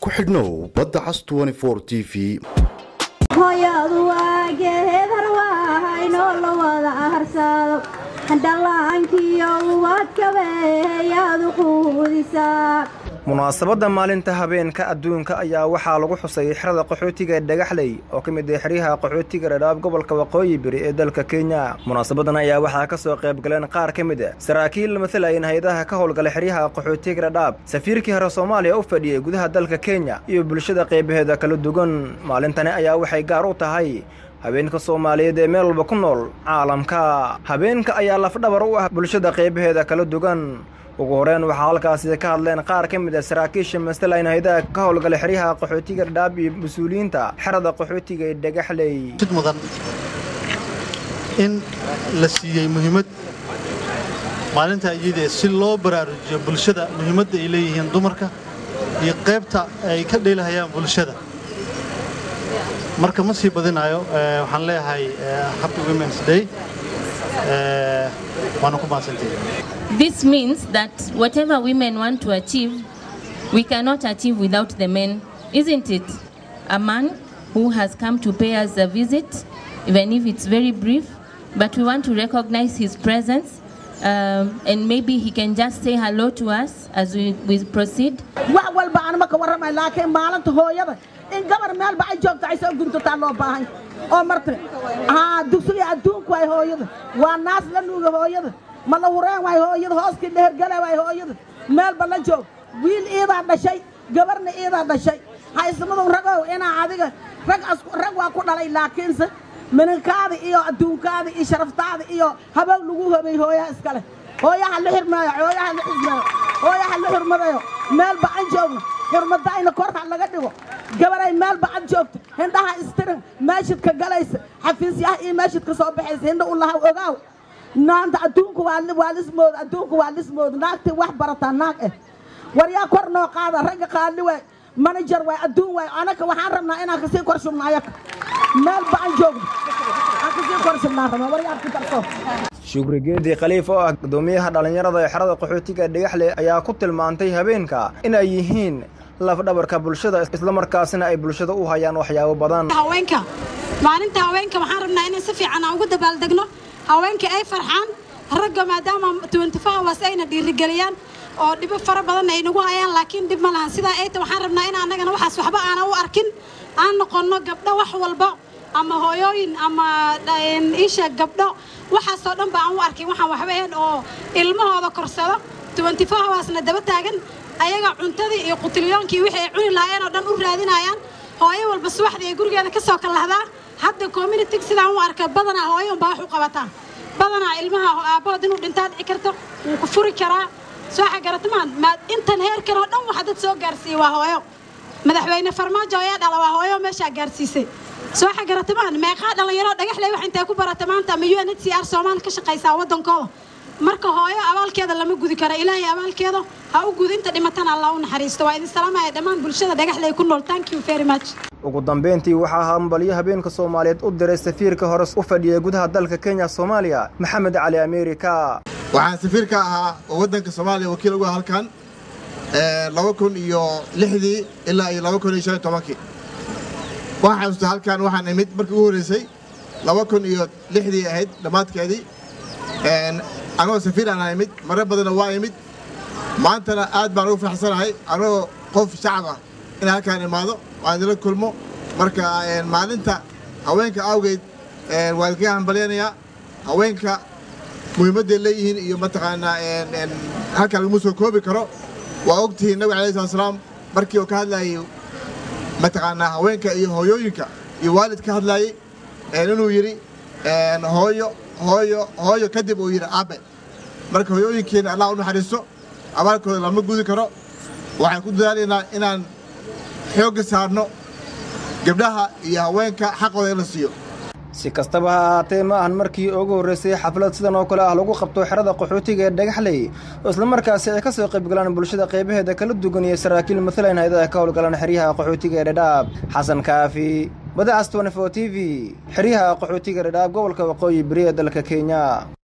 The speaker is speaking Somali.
ku xidhnow badda cas t v hooyadu waa geedar waahaynoo la wada harsado dhallaankiyo ubadkabeeyaadu quudisaa munaasabadda maalinta habeenka adduunka ayaa waxaa lagu xusay xerada qaxootiga ee dhagaxley oo ka mid ah xeryaha qaxootiga dhadhaab gobolka waqooyi bari ee dalka kenya munaasabadan ayaa waxaa ka soo qayb galeen qaar ka mid a saraakiil matalayan hay-adaha ka howlgala xeryaha qaxootiga dhadhaab safiirkii hore soomaaliya u fadhiyey gudaha dalka kenya iyo bulshada qaybaheeda kala duwan maalintani ayaa waxay gaar u tahay habeenka soomaaliyeed ee meel walba ku nool caalamka habeenka ayaa lafdhabar u ah bulshada qaybaheeda kala duwan ugu horeen waxaa halkaasi ka hadleen qaar ka mid a saraakiisha masalayn haydaha ka howlgala xeryaha qaxootiga dhadhaab iyo mas-uuliyiinta xerada qaxootiga ee dhagaxley sid mudan in la siiyey muhiimad maalinta iyadee si loo baraarujiyo bulshada muhiimadda ay leeyihiin dumarka iyo qaybta ay ka dheelahayaan bulshada marka ma sii badinayo waxaan leeyahay happy women's day waana ku mahadsantihi This means that whatever women want to achieve, we cannot achieve without the men, isn't it? A man who has come to pay us a visit, even if it's very brief, but we want to recognize his presence. Um, and maybe he can just say hello to us as we, we proceed. wax walba aan ma ka warramay laakiin maalinta hooyada in gabar meelba ay joogto ay soo guntataa loo baahan oo marta haa dugsiga adduunku waay hooyada waa naas la nuuga hooyada ma la hureen waay hooyada hooskii dhehergala waay hooyada meelba la joog wiil iidaa dhashay gabarna iidaa dhashay haysamadow ragow inaa adiga rag rag waa ku dhalay laakiinse minankaada iyo adduunkaada iyo sharaftaada iyo habow lagu hobay hooyaha iskale hooyaha la xirmeeyo hooyaha la xismeeyo hooyaha la xurmadayo meelba aan joogno xurmadayna korka laga dhigo gabaray meelba ad joogto hindhaha istirin meeshidka galaysa xafiisyaha iyo meeshidka soo baxaysa hindha u lahaw ogaaw naanta adduunku waa lismood adduunku waa lismood naagtii wax barataa naag eh war yaa kor noo qaada ragga qaali waay manager waay adduun waay anaka waxaan rabnaa inaan kasii kor shubno ayaka meelba aan joogno aan kasii kor shubnaan rabnaa war yaa ku darso shukri geedi khaliif oo ah guddoomiyaha dhallinyarada ee xerada qaxootiga dhagaxle ayaa ku tilmaantay habeenka in ay yihiin lafdhabarka bulshada islamarkaasina ay bulshada u hayaan waxyaabo badan haweenka maalinta haweenka waxaan rabnaa inaan si fiican aan ugu dabaaldegno haweenka ay farxaan ragga maadaama hours ayna dhiirigeliyaan oo dhibo fara badan ay nagu hayaan laakiin dhib ma lahan sidaa ayta waxaan rabnaa in annagana waxaas waxba aanan u arkin aan noqonno gabdho wax walba ama hooyooyin ama isha gabdho waxaasoo dhan ba aan u arkin waxaan waxba ahayn oo ilmahooda korsado hoursna daba taagan ayaga cuntadii iyo qutiliyoonkii wixii ay cuni lahaayeen oo dhan u raadinayaan hooyo walba subaxdii ay gurigeeda ka soo kalahdaa hadda community sidaan u arka badanaa hooyo unbaa wax u qabataa badanaa ilmaha aabbahood inuu dhintaa dhici karto wuu ku furi karaa soo xagaratamaan maa intan heerkan oo dhan waxa dad soo gaarsiiyey waa hooyo madaxweyne farmaajo ayaa dhala waa hooyo meeshaa gaarsiisay soo xagaratamaan meeqaa dhalinyaro dhagaxley wax intay ku barata maanta ama u n h c r soomaali ka shaqaysaa waddankooda marka hooyo abaalkeeda lama gudi karo ilaahay abaalkeeda ha u gudi inta dhimatana allah u naxariisto waa idin salaamaya dhammaan bulshada dhagaxley ku nool thank you very much ugu dambeyntii waxaa hambalyo habeenka soomaaliyeed u diray safiirka hore u fadhiyay gudaha dalka kenya soomaaliya maxamed cali ameerika waxaan safiirka ahaa oo waddanka soomaaliya wakiil uga halkan laba kun iyo lixdii ilaa iyo laba kun iyo shan iyo tobankii waxaan xasuustay halkan waxaan imid markii ugu horreysay laba kun iyo lixdii ahayd dhammaadkeedii anagoo safiir aan imid marar badanna waa imid maantana aad baan ugu faraxsanahay anagoo qof shacab ah inaan halkaan imaado waan idinla kulmo marka maalinta haweenka awgeed waan idinkaga hambalyanayaa haweenka muhiimadday leeyihiin iyo mataqaanaa halkaan laguma soo koobi karo waa ogtihiin nabig alai slat slaam markii uu ka hadlaayey mataqaanaa haweenka iyo hooyooyinka iyo waalid ka hadlaayey inuu yidhi hooyo hooyo hooyo kadib uu yidhi aabe marka hooyooyinkeena allah u naxariisto abaalkooda lama gudi karo waxaan ku dadaalaynaa inaan xoogga saarno gabdhaha iyo haweenka xaqooda in la siiyo si kastaba ha ahaatee ma ahan markii ugu horreysay xaflad sidan oo kale ah lagu qabto xerada qaxootiga ee dhagaxley oo islamarkaasi ay ka soo qaybgalaan bulshada qaybaheeda kala duwan iyo saraakiil matalayn hayadaha ka howlgalaan xeryaha qaxootiga ee dhadhaab xasan kaafi badacas twenty four t v xeryaha qaxootiga dhadhaab gobolka waqooyi beri ee dalka kenya